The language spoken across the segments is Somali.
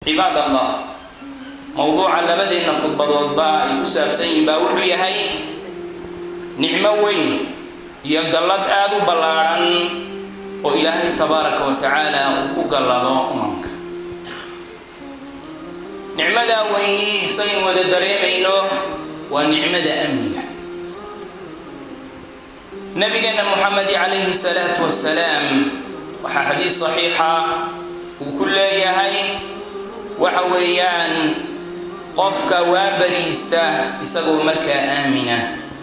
cibaad allah mowduuca labadeenna khudbadoodba ay ku saabsan yihiin baa wuxuu yahay nicmo weyn iyo gallad aada u ballaadhan oo ilaahay tabaaraka wa tacaala uu ku gallado umanka nicmadaa weyni saynu wada dareemayno waa nicmada amniga nabigeena muxamedi calayhi salaatu wasalaam waxaa xadiis saxiixa uu ku leeyahay waxa weeyaan qofka waa bariista isagoo markaa aamina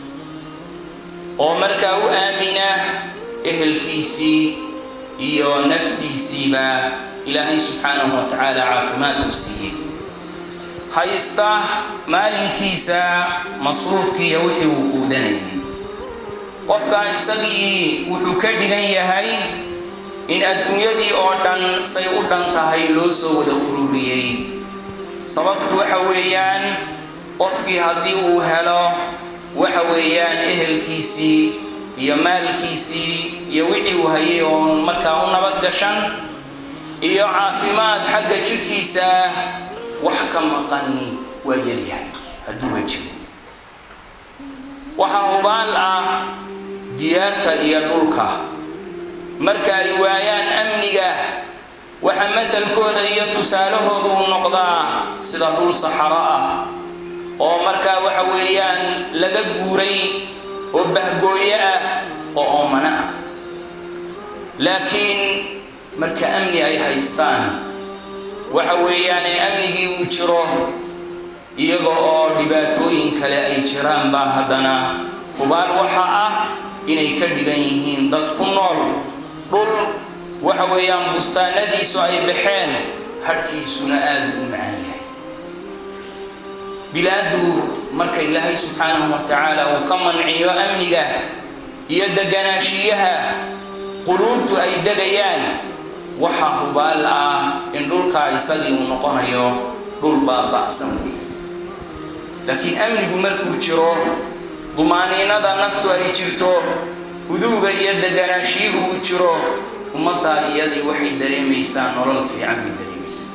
oo markaa u aamina ehelkiisii iyo naftiisiiba ilaahay subxaanahu wa tacaala caafimaad u siiyey haysta maalinkiisa masruufkiiyo wixii uu quudanayay qofkaa isagii wuxuu ka dhigan yahay in adduunyadii oo dhan say u dhan tahay loo soo wada ururiyey sababtu waxa weeyaan qofkii haddii uu helo waxa weeyaan ehelkiisii iyo maalkiisii iyo wixii uu hayay oo markaa u nabad gashan iyo caafimaad xagga jidhkiisa wax ka maqani waa yaryahay hadduuba jiro waxaa hubaal ah diyaarta iyo dhulka marka ay waayaan amniga waxa masalkooda iyo tusaalahooda uu noqdaa sida dhul saxaro ah oo markaa waxa weeyaan laga guuray oo bahgooyo ah oo oomano ah laakiin marka amni ay haystaan waxa weeyaan ee amnigii uu jiro iyaga oo dhibaatooyin kale ay jiraan baa haddana hubaal waxa ah inay ka dhigan yihiin dad ku nool dhul waxa weeyaan bustaanadiisu ay baxeen harhkiisuna aada u macaan yahay bilaadu marka ilaahay subxaanahu wa tacaala uu ka manciyo amniga iyo deganaashiyaha quluubtu ay degayaan waxaa hubaal ah in dhulkaa isagii uu noqonayo dhul baaba'san wey laakiin amnigu markuu jiro dumaaniinada naftu ay jirto huduuga iyo deganaashiyuhu uu jiro ummaddaa iyadii waxay dareemaysaa nolol fiican bay dareemaysaa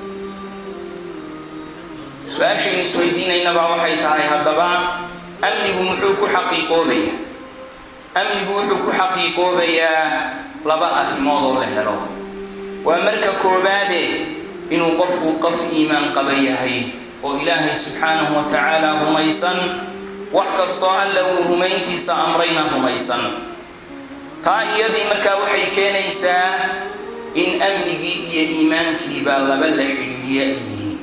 su-aashaynu isweydiinaynabaa waxay tahay haddaba amnigu muxuu ku xaqiiqoobayaa amnigu wuxuu ku xaqiiqoobayaa laba arrimood oo la helo waa marka koobaade inuu qofku qof iimaan qaba yahay oo ilaahay subxaanahu wa tacaala rumaysan wax kastoo alla uu rumayntiisa amrayna rumaysan taa iyadii markaa waxay keenaysaa in amnigii iyo iimaankiiba laba la xidhiidhiya ay yihiin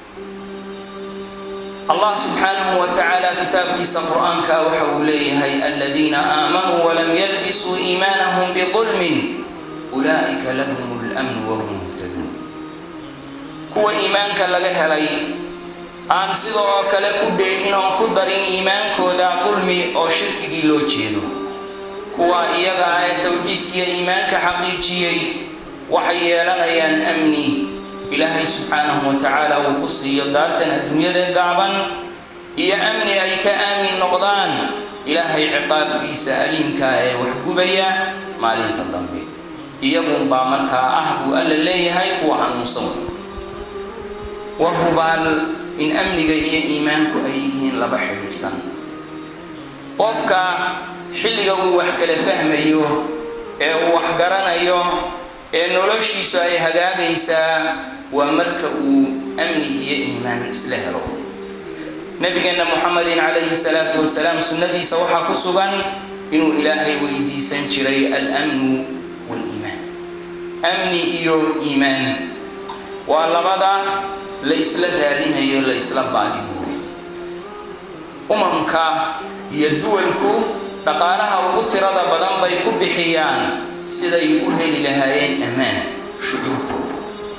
allah subxaanahu wa tacaala kitaabkiisa qur-aanka waxa uu leeyahay aladiina aamanuu walam yalbisuu iimaanahum bidulmin ulaa'ika lahum lmnu wahum muhtaduun kuwa iimaanka laga helay aan sida oo kale ku dheehin oon ku darin iimaankooda dulmi oo shirkigii loo jeedo kuwa iyaga ah ee towxiidkiiyo iimaanka xaqiijiyey waxay yeelanayaan amni ilaahay subxaanahu wa tacaala uu ku siiyo daartan adduunyada gaaban iyo amni ay ka aamin noqdaan ilaahay ciqaabkiisa aliimka ee waxgubaya maalinta dambe iyagunbaa markaa ah buu alla leeyahay kuwa hanuunsan wa hubaal in amniga iyo iimaanku ay yihiin laba xidhiidhsan qofka xilliga uu wax kala fahmayo ee uu wax garanayo ee noloshiisu ay hagaagaysaa waa marka uu amni iyo iimaan isla helo nabigeenna muxamedin calayhi salaatu wasalaam sunnadiisa waxaa ku sugan inuu ilaahay weydiisan jiray almnu waliimaan amni iyo iimaan waa labada la isla raadinayo la isla baadibuuray umamka iyo duwalku dhaqaalaha ugu tirada badan bay ku bixiyaan siday u heli lahaayeen ammaan shucuurtooda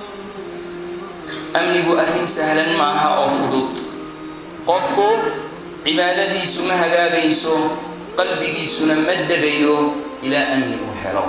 amnigu arrin sahlan maaha oo fudud qofku cibaadadiisu ma hagaagayso qalbigiisuna ma degayo ilaa amni uu helo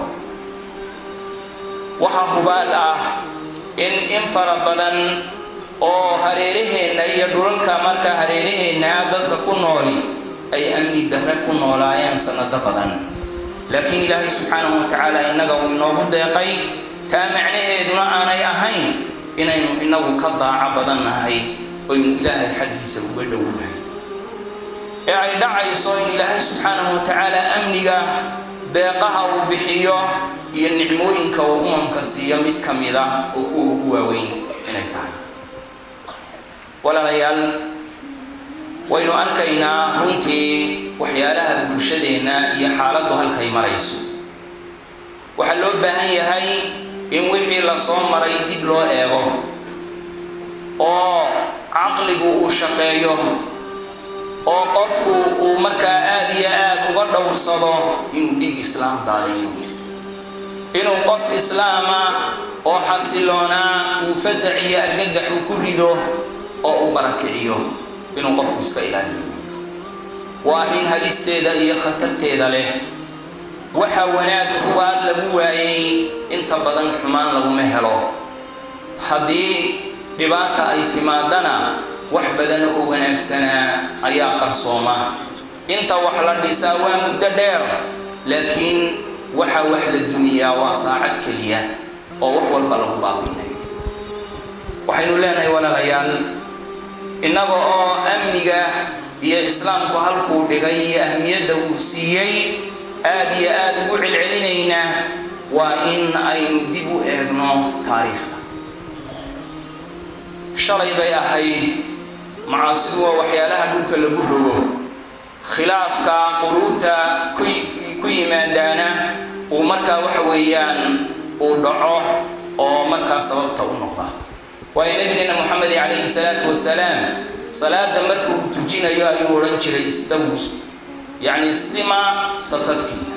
waxaa hubaal ah in in fara badan oo hareeraheenna iyo dhulalka marka hareeraheenna dadka ku nooli ay amni darre ku noolaayeen sanado badan laakiin ilaahay subxaanahu wa tacaala innaga uu inoogu deeqay taa macnaheeduna aanay ahayn inaynu inagu ka daaco badan nahay oynu ilaahay xaggiisa uga dhownahay ee ay dhacayso in ilaahay subxaanahu wa tacaala amniga deeqaha uu bixiyo iyo nicmooyinka uu umamka siiyo mid ka mid ah oo kuwa ugu waaweyn inay tahay walaalayaal waynu arkaynaa runtii waxyaalaha bulshadeenna iyo xaaladdu halkay marayso waxaa loo baahan yahay in wixii la soo maray dib loo eego oo caqligu uu shaqeeyo oo qofku uu markaa aada iyo aada uga dhowrsado inuu dhiig islaam daadiyo inuu qof islaama oo xasiloonaa uu fasac iyo argagax uu ku rido oo uu barakiciyo inuu qofku iska ilaaliyo waa arrin halisteeda iyo khatarteeda leh waxa wanaag kuwaad lagu waayay inta badan xumaan laguma helo haddii dhibaata ay timaadana wax badan oo wanaagsanaa ayaa qarsooma inta wax la dhisaa waa muddo dheer laakiin waxa wax la duniyaa waa saacad keliya oo wax walba lagu baabiinayo waxaynu leenahay walaalayaal innaga oo amniga iyo islaamku halkuu dhigay iyo ahmiyadda uu siiyey aada iyo aada ugu celcelinaynaa waa in aynu dib u eegno taariikhda shalay bay ahayd macaasidu waa waxyaalaha dhulka lagu rogo khilaafka quluubta ku yimaadaana uu markaa waxa weeyaan uu dhaco oo markaa sababta u noqda waayo nabigeena moxamed calayhi salaatu wasalaam salaada markuu tujinayo ayuu odhan jiray istawu yacni sima safafkiina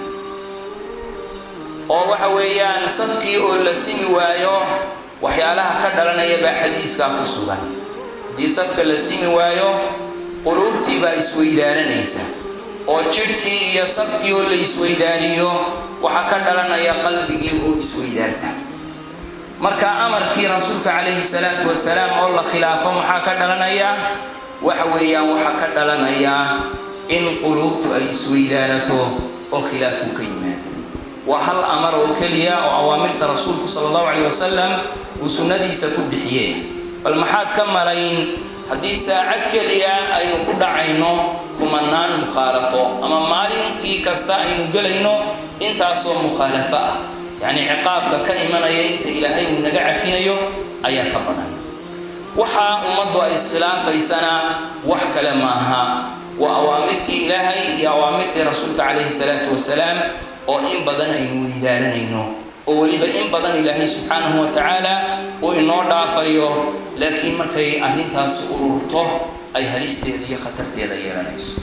oo waxa weeyaan safkii oo la simi waayo waxyaalaha ka dhalanaya baa xadiiskaa ku sugan haddii safka la simi waayo quluubtii baa isweydaaranaysa oo jidhkii iyo safkii oo la isweydaaniyo waxaa ka dhalanaya qalbigii oo isweydaarta marka amarkii rasuulka calayhi salaatu wasalaam oo la khilaafo maxaa ka dhalanaya waxa weeyaan waxaa ka dhalanaya in quluubtu ay isweydaanato oo khilaafku ka yimaado waa hal amar oo keliya oo awaamirta rasuulku sala allahu calayh wasalam uu sunnadiisa ku bixiyee bal maxaad ka malayn haddii saacad keliya aynu ku dhacayno kumanaan mukhaalafo ama maalintii kasta aynu gelayno intaasoo mukhaalafo ah yacni ciqaabka ka imanaya inta ilaahay uu naga cafinayo ayaa ka badan waxaa ummaddu ay iskhilaafaysana wax kale maaha waa awaamirtii ilaahay iyo awaamirtii rasuulka calayhi salaatu wasalaam oo in badan aynu weydaaranayno oo weliba in badan ilaahay subxaanahu wa tacaala uu inoo dhaafayo laakiin markay arrintaasi ururto ay halisteeda iyo khatarteeda yeelanayso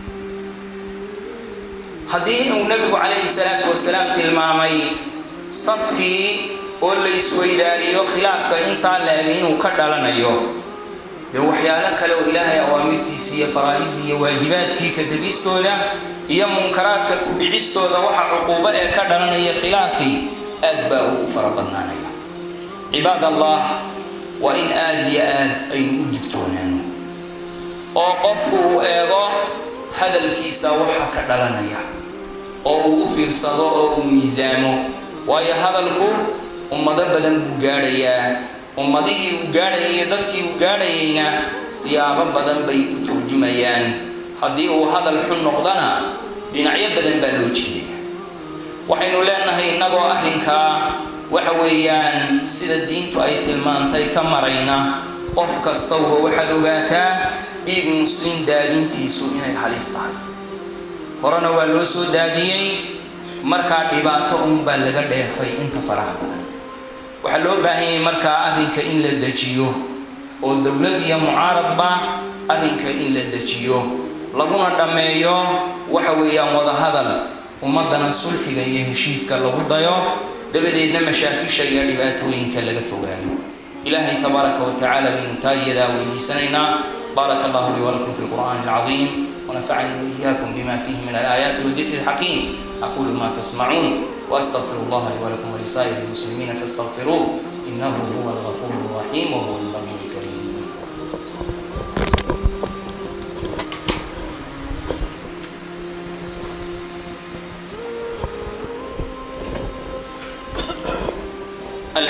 haddii uu nebigu calayhi salaatu wasalaam tilmaamay safkii oo la isweydaariyo khilaafka intaa la-eg inuu ka dhalanayo dee waxyaalo kale oo ilaahay awaamirtiisii iyo faraa'idii iyo waajibaadkii ka tegistooda iyo munkaraadka ku dhicistooda waxa cuquubo ee ka dhalanaya khilaafii aad baa uu u fara badnaanaya cibaad allah waa in aada iyo aad aynu u digtoonaano oo qofku uu eego hadalkiisa waxa ka dhalanaya oo uu u fiirsado oo uu miisaamo waayo hadalku ummado badan buu gaadhayaa ummadihii uu gaadhayay iyo dadkii uu gaadhayayna siyaabo badan bay u turjumayaan haddii uu hadal xun noqdana dhinacyo badan baa loo jeedaya waxaynu leenahay innagoo arrinkaa waxa weeyaan sida diintu ay tilmaantay ka marayna qof kastawba waxaad ogaataa dhiig muslim daadintiisu inay halis tahay horena waa loo soo daadiyey markaa dhibaato unbaa laga dheefay inta faraha badan waxaa loo baahan yahay markaa arrinka in la dejiyo oo dowlad iyo mucaaradba arrinka in la dejiyo laguna dhammeeyo waxa weeyaan wadahadal ummaddana sulxiga iyo heshiiska lagu dayo dabadeedna mashaakisha iyo dhibaatooyinka laga fogaano ilaahay tabaaraka wa tacaala baynu taa iyadaa weydiisanaynaa بارك الله لي ولكم في القرآن العظيم ونفعني وإياكم بما فيه من الآيات والذكر الحكيم أقول ما تسمعون وأستغفر الله لي ولكم ولسائر المسلمين فاستغفروه إنه هو الغفور الرحيم وهو البر الكريم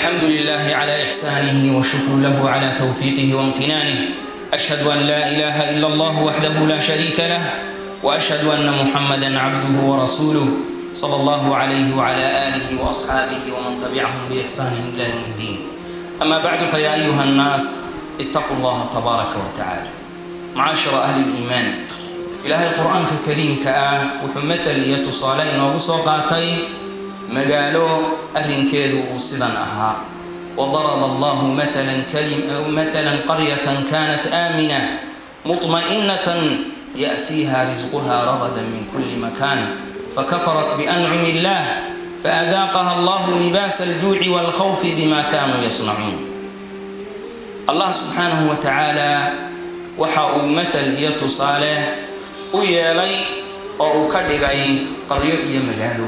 الحمد لله على إحسانه وشكر له على توفيقه وامتنانه أشهد أن لا إله إلا الله وحده لا شريك له وأشهد أن محمدا عبده ورسوله صلى الله عليه وعلى آله وأصحابه ومن تبعهم بإحسان إلى يوم الدين أما بعد فيا أيها الناس اتقوا الله تبارك وتعالى معاشر أهل الإيمان إلهي القرآن الكريم كآه وحمثل يتصالين وصوقاتي مقالو أهل كيدو صدا أها وضرب الله مثلا كلمة مثلا قرية كانت آمنة مطمئنة يأتيها رزقها رغدا من كل مكان فكفرت بأنعم الله فأذاقها الله لباس الجوع والخوف بما كانوا يصنعون الله سبحانه وتعالى waxa uu mathal iyo tusaale u yeelay oo uu ka dhigay qaryo iyo magaalo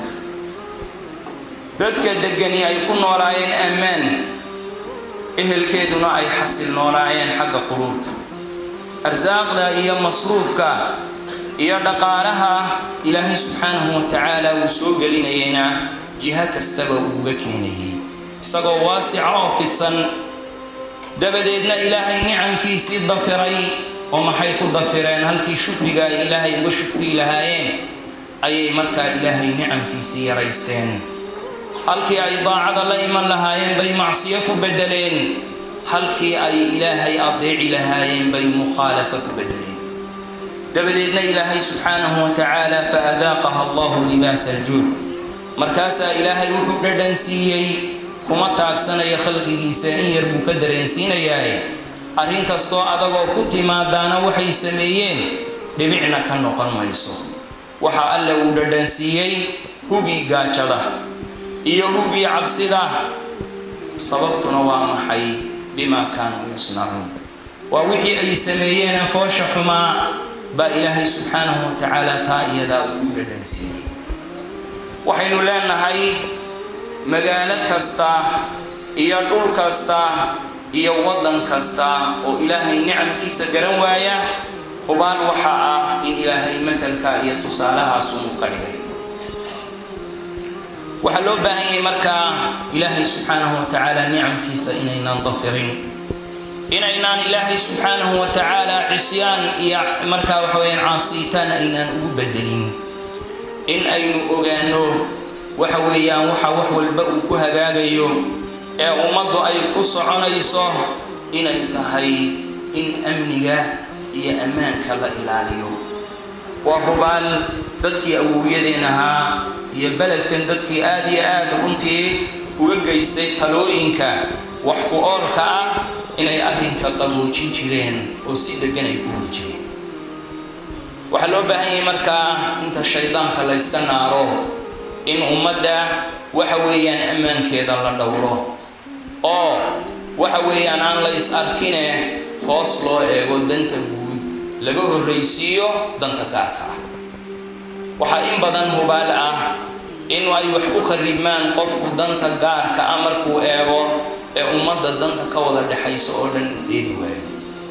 dadka deggani ay ku noolaayeen ammaan ehelkeeduna ay xasil noolaayeen xagga quruurta arsaaqda iyo masruufka iyo dhaqaalaha ilaahay subxaanahu wa tacaala uu soo gelinayayna jiho kastaba uuga keenayay isagoo waasica oo fidsan dabadeedna ilaahay nicamkiisii dafiray oo maxay ku dafireen halkii shukriga ay ilaahay uga shukrii lahaayeen ayay markaa ilaahay nicamkiisii yaraysteen halkii ay daacada la iman lahaayeen bay macsiyo ku beddeleen halkii ay ilaahay adeeci lahaayeen bay mukhaalafa ku beddeleen dabadeedna ilaahay subxaanahu wa tacaala fa adaaqaha allahu libaasa aljuuc markaasaa ilaahay wuxuu dhadhan siiyey kuma taagsanaya khalqigiisa in yar buu ka dareensiinayaaye arrin kastoo adagoo ku timaadaana waxay sameeyeen dhibicna ka noqon mayso waxaa alla uu dhadhansiiyey hubii gaajada iyo hubii cabsida sababtuna waa maxay bimaa kaanuu yasnacuun waa wixii ay sameeyeen foosha xumaa baa ilaahay subxaanahu wa tacaala taa iyadaa uu dhadhansiiyey waxaynu leenahay magaalo kasta iyo dhul kasta iyo waddan kasta oo ilaahay nicamkiisa garan waaya hubaan waxa ah in ilaahay matalka iyo tusaalahaasuunu ka dhigay waxaa loo baahan yahay markaa ilaahay subxaanahu wa tacaala nicamkiisa inaynaan dafirin inaynaan ilaahay subxaanahu wa tacaala cisyaan iyo markaa waxa weyaan caasiitaan aynaan ugu bedelin in aynu ogaano waxa weeyaan waxa wax walba uu ku hagaagayo ee ummaddu ay ku soconayso inay tahay in amniga iyo ammaanka la ilaaliyo waa hubaal dadkii awowyadeen ahaa iyo beledkan dadkii aad iyo aad runtii uga geystay talooyinka wax ku oolka ah inay arrinka qaboojin jireen oo si deggan ay ku wadi jireen waxaa loo baahan yahay markaa inta shaydaanka la yska naaro in ummadda waxa weeyaan ammaankeeda la dhowro oo waxa weeyaan aan la is arkine hoos loo eego danta guud laga horraysiiyo danta gaarka ah waxaa in badan hubaal ah in ay wax ku kharibmaan qofku danta gaarka ah markuu eego ee ummadda danta ka wada dhexaysa oo dhan uu eegi waayo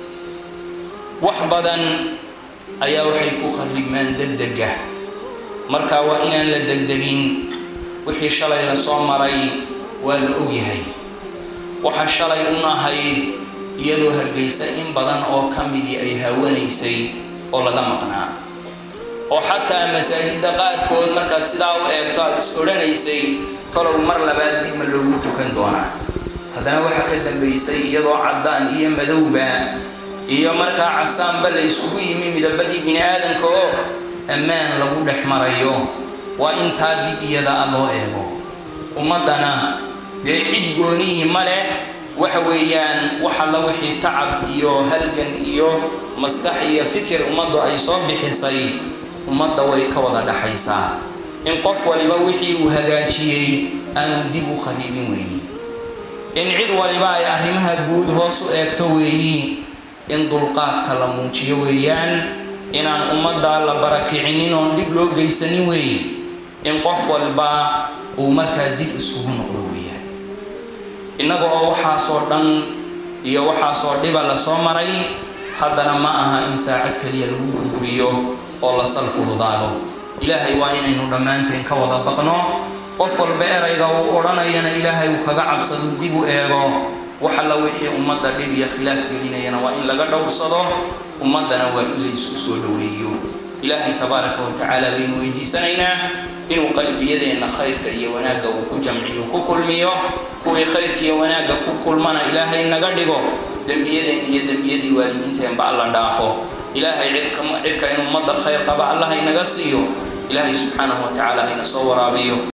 wax badan ayaa waxay ku kharibmaan degdega marka waa inaan la degdegin wixii shalay la soo maray waa la ogyahay waxa shalay un ahayd iyadoo hargaysa in badan oo ka midii ay hawanaysay oo laga maqnaa oo xataa masaajidda qaarkood markaad sidaa u eegto aad is odhanaysay talow mar labaad dib ma loogu tukan doonaa haddana waxaa ka dambaysay iyadoo caddaan iyo madowba iyo markaa casaanba la isugu yimi midabadii bini aadamka oo ammaan lagu dhex marayo waa intaa dib iyada a loo eego ummaddana dee cid goonihii ma leh waxa weeyaan waxalla wixii tacab iyo halgan iyo maskax iyo fikir ummaddu ay soo bixisay ummadda way ka wada dhaxaysaa in qof waliba wixii uu hagaajiyey aanu dib u khariibin weeyi in cid waliba ay arrimaha guud hoos u eegto weeyi in dulqaadka la muujiyo weeyaan inaan ummadda la barakicinin oon dhib loo geysanin weeye in qof walba uu markaa dib iskugu noqdo weeyaan innaga oo waxaasoo dhan iyo waxaasoo dhiba la soo maray haddana ma aha in saacad keliya lagu burburiyo oo la sal fududaado ilaahay waa inaynu dhammaanteen ka wada baqno qof walba erayga uu odhanayana ilaahay uu kaga cabsado dib u eego wax alla wixii ummadda dhib iyo khilaaf gelinayana waa in laga dhowrsado ummaddana waa in la isku soo dhoweeyo ilaahay tabaaraka wa tacaala baynu weydiisanaynaa inuu qalbiyadeenna khayrka iyo wanaagga uu ku jamciyo ku kulmiyo kuwii khayrka iyo wanaagga ku kulmana ilaahay naga dhigo dembiyadeen iyo dembiyadii waalidiinteenba alla dhaafo ilaahay cirka in ummadda khayr qaba allah inaga siiyo ilaahay subxaanahu wa tacaala hayna soo waraabiyo